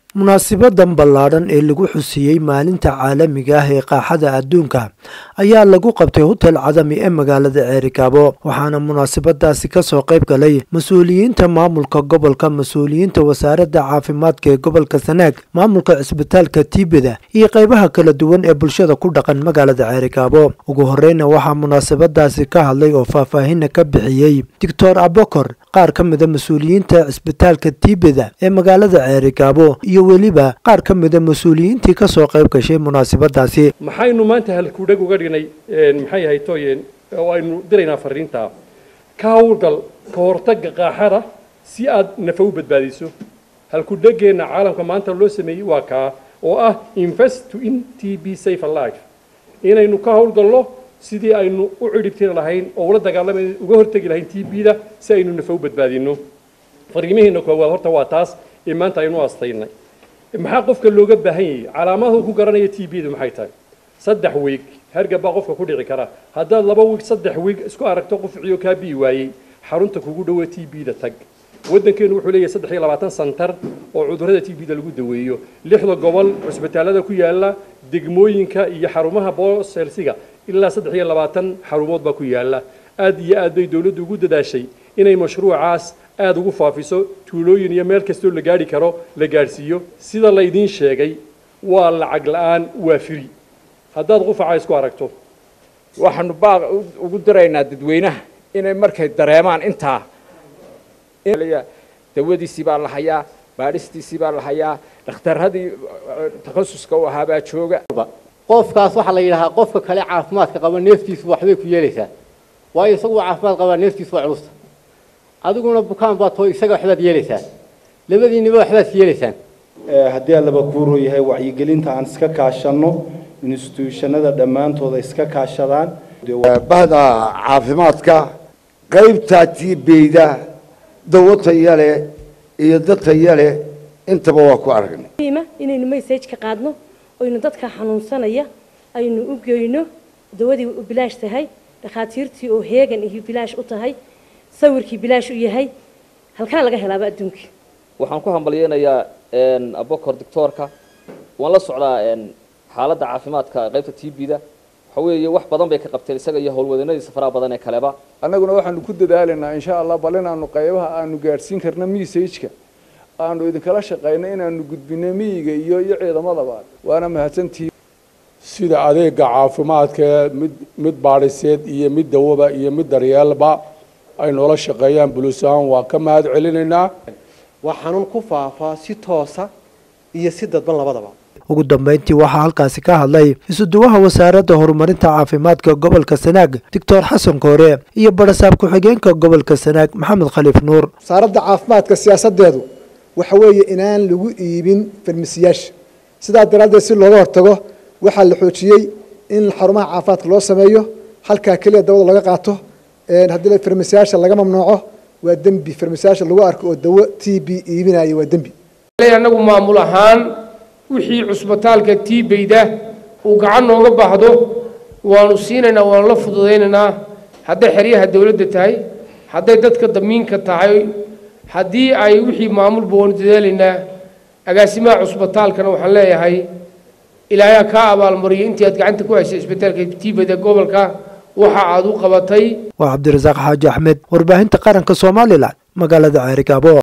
munaasibadan ballaadhan ee lagu xusiyey maalinta caalamiga ah ee qaaxada adduunka ayaa lagu qabtay hotel cadami ee magaalada ceerikaabo waxaana munaasabadaasi kasoo qayb galay mas-uuliyiinta maamulka gobolka mas-uuliyiinta wasaaradda caafimaadka ee gobolka sanaag maamulka cisbitaalka tiibeda iyo qaybaha kala duwan ee bulshada ku dhaqan magaalada ceerikaabo ugu horeyna waxaa munaasabadaasi ka hadlay oo faahfaahina ka bixiyey doctor abokor qaar ka mida mas-uuliyiinta cisbitaalka tiibeda ee magaalada ceerikaabo iyo weliba qaar ka mida mas-uuliyiintii kasoo qayb gashay munaasabadaasi maxaynu maanta halkudheg uga dhignay maxay ahay tooyeen oo aynu diraynaa fariinta ka hawlgal ka hortagga qaaxada si aad nafa u badbaadiso halkudhegeenna caalamka maanta loo sameeyey waa kaa oo ah invest to in t b safe alife inaynu ka hawlgalno sidii aynu u cidhibtiri lahayn oo ula dagaalama uga hortegi lahayn t b da si aynu nafa u badbaadino fariimaheena koowaad horta waa taas ee maanta aynu astaynay maxaa qofka looga baahan yahay calaamadahu ku garanaya t b du maxay tahay saddex wiig hergab baa qofka ku dhici kara haddaad laba wiig saddex wiig isku aragto qofciyo kaa bii waayey xarunta kugu dhowe t b da tag waddankeenu wuxuu leeyahay saddex iyo labaatan santar oo cudurrada t b da lagu daweeyo lixda gobol cusbitaalada ku yaala degmooyinka iyo xarumaha booselsiga ilaa saddex iyo labaatan xarumood baa ku yaala aad iyo aad bay dowladdu ugu dadaashay inay mashruucaas aada ugu faafiso tuulooyin iyo meel kastoo la gaadhi karo la gaadhsiiyo sida laydiin sheegay waa lacag la-aan waa firi haddaad qufaca isku aragto waxaanu baaq ugu diraynaa dadweynaha inay markay dareemaan intaa dawadiisii baa la hayaa baadhistiisii baa la hayaa dhakhtarradii takhasuska u ahaabaa jooga qofkaas waxaa la yidhahaa qofka kale caafimaadka qaba neeftiisu waxbay ku yeelaysaa waayo isagu caafimaad qabaa neeftiisu waa culusta adiguna bukaan baad too isaga waxbaad yeelaysaa labadiinniba waxbaad yeelaysaan haddii allaba kuuroo yahay wacyigelinta aan iska kaashanno instituushanada dhammaantooda iska kaashadaan bahda caafimaadka qaybtaa tiibeyda dawo taya leh iyo dad taya leh intaba waa ku aragnay inaynu message ka qaadno oynu dadka xanuunsanaya aynu u geyno dawadii u bilaash tahay dhakhaatiirtii oo heegan iyo bilaash u tahay sawirkii bilaash u yahay halkaa laga helaaba adduunka waxaan ku hambalyeynayaa abokor doctoorka waan la socdaa xaaladda caafimaadka qaybta t b da waxa weeye wax badan bay ka qabteen isaga iyo howlwadanadiisa faraha badan ee kaleba annaguna waxaanu ku dadaalaynaa insha allah bal inaanu qaybaha aanu gaadhsiin karno messageka aanu idinkala shaqayno inaanu gudbino miyiga iyo iyo ciidamadaba waana mahadsantihi sida adeega caafimaadka mid mid baadhiseed iyo mid dawaba iyo mid daryeelba ay noola shaqeeyaan bulis ahaan waa ka mahad celinaynaa waa xanuun ku faafaa si toosa iyo si dadban labadaba ugu dambeyntii waxaa halkaasi ka hadlay isuduwaha wasaaradda horumarinta caafimaadka gobolka sanaag doctor xasan koore iyo barasaab ku-xigeenka gobolka sanaag maxamed khaliif nuur wasaaradda caafimaadka siyaasadeedu waxa weeye inaan lagu iibin farmasiyaasha sidaa daraaddeed si looga hortago waxaa la xoojiyey in xarumaha caafimaadka loo sameeyo halkaa keliya dawada laga qaato haddii farmasiyaasha laga mamnuuco waa dembi farmasiyaasha lagu arko oo dawo t b iibinaya waa dembi anagu maamul ahaan wixii cusbitaalka tiibeyda uu gacan nooga baahdo waanu siinaynaa waanu la fududaynaynaa hadday xeryaha dowladda tahay hadday dadka damiinka tahay haddii ay wixii maamulba waanu dadaalaynaa agaasimaha cusbitaalkana waxaan leeyahay ilaahay kaa abaalmariyo intii aad gacanta ku haysay cisbitaalka tiibeyda gobolka waxa aad u qabatay waa cabdirasaaq xaaji axmed warbaahinta qaranka somalilan magaalada ceerigaabo